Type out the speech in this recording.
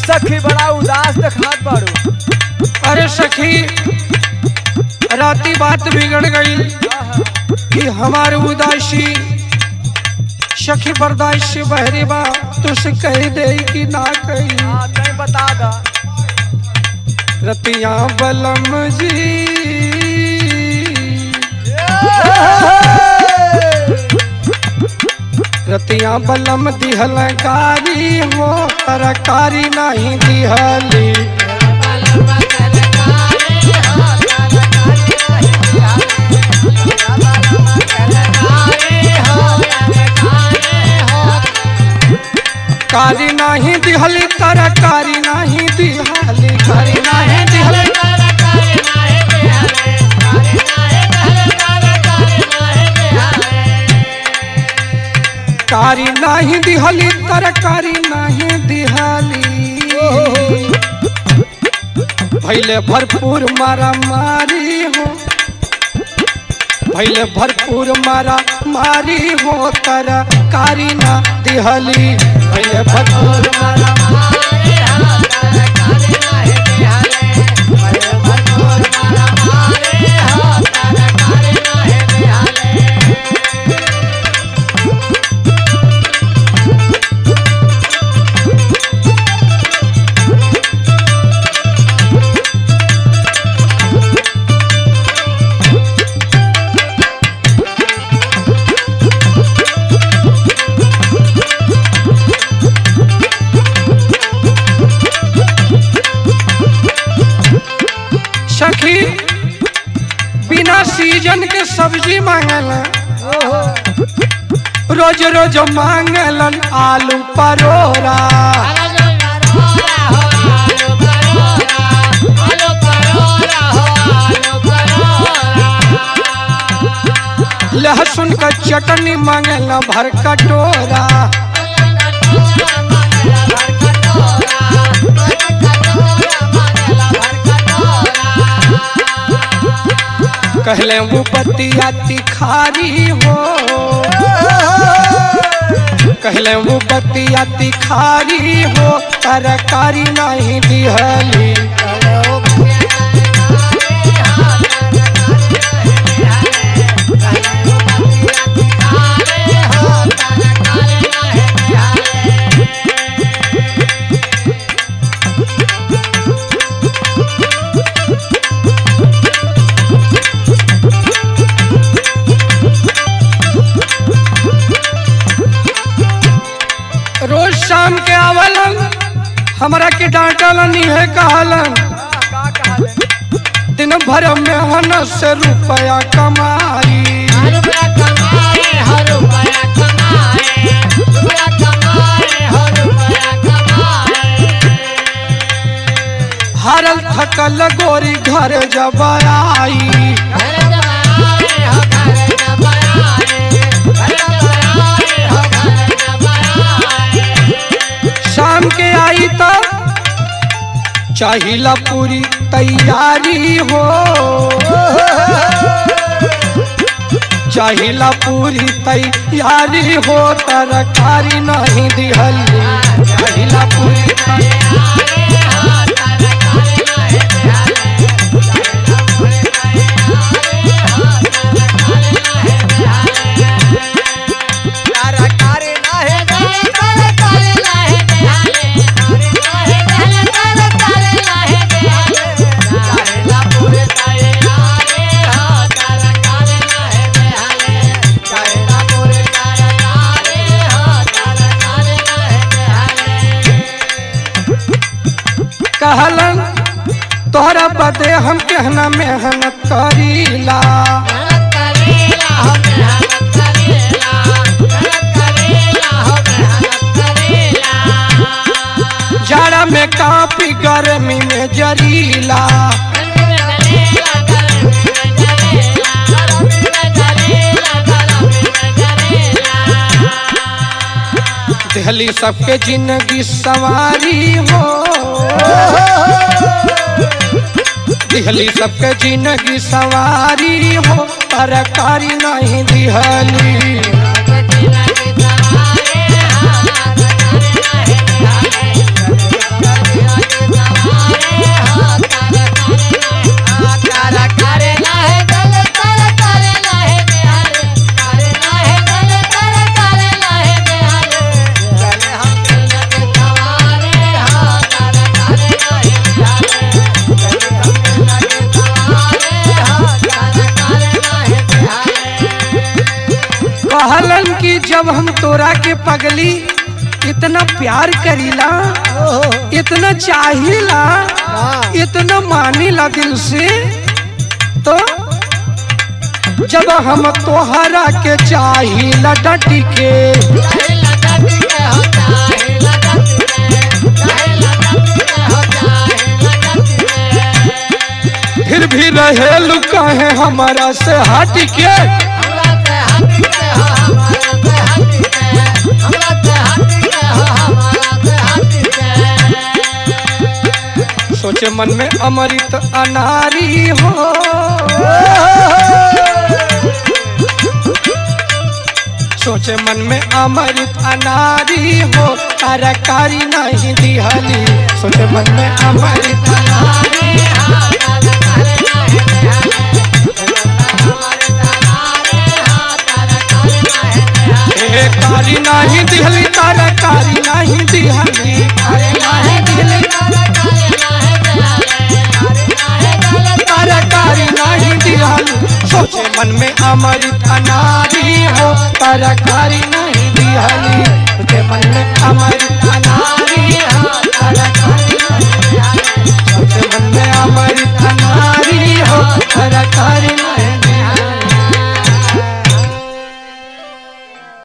सखी बड़ा उदास दिखात बाड़ू अरे सखी राती बात बिगड़ गई कि हमारे उदासी सखी बर्दाश्त से बहरी बा तुझसे कह दे कि ना कही हाँ नहीं बता दा रतिया बलम जी रतिया बलम दिहल कारी हो तरकारी नहीं दिहली कारी नहीं दिहली तरकारी नहीं दिहली कारी नहीं दिहली कारी नहीं दिहली तरकारी नहीं दिहली भैले भरपूर मारा मारी हो भैले भरपूर मारा मारी हो तरकारी ना दिहली भैले भरपूर मारा सखी बिना सीजन के सब्जी मांगला रोज रोज मांगलन आलू परोरा लहसुन का चटनी मांगला भर कटोरा कहले वो बतिया तिखारी हो कहले वो बतिया तिखारी हो तरकारी नहीं दिहली रोज शाम के आवलन हमरा के डांटलन है कहलन का कहले दिन भर मेहनत से रुपया कमाई हारल थकल गोरी घर जब आई शाम के आई तो चाहिला पूरी तैयारी हो चाहिला पूरी तैयारी हो तरकारी नहीं दिहली चाहिला पूरी तैयारी तरकारी नाही कहलन तोहरा बदे हम कहना मेहनत करीला जाड़ा में काफी गर्मी में जरीला दिहली सबके जिंदगी सवारी हो दिहली सबके जिंदगी सवारी हो तरकारी नहीं दिहली Yeah. कहलन कि जब हम तोरा के पगली इतना प्यार करीला इतना चाहिला इतना मानीला दिल से तो जब हम तोहरा के चाहिला डटी के फिर भी रहे लुका है हमारा से हट के सोचे मन में अमृत अनारी हो सोचे मन में अमृत अनारी हो तरकारी नहीं दिहली सोचे मन में अमृत अनारी ए कारी नहीं दिहली तरकारी नहीं दिहली कारी नहीं दिहली तरकारी नहीं दिहली सोचे मन में अमृत अनारी हो तरकारी नहीं दिहली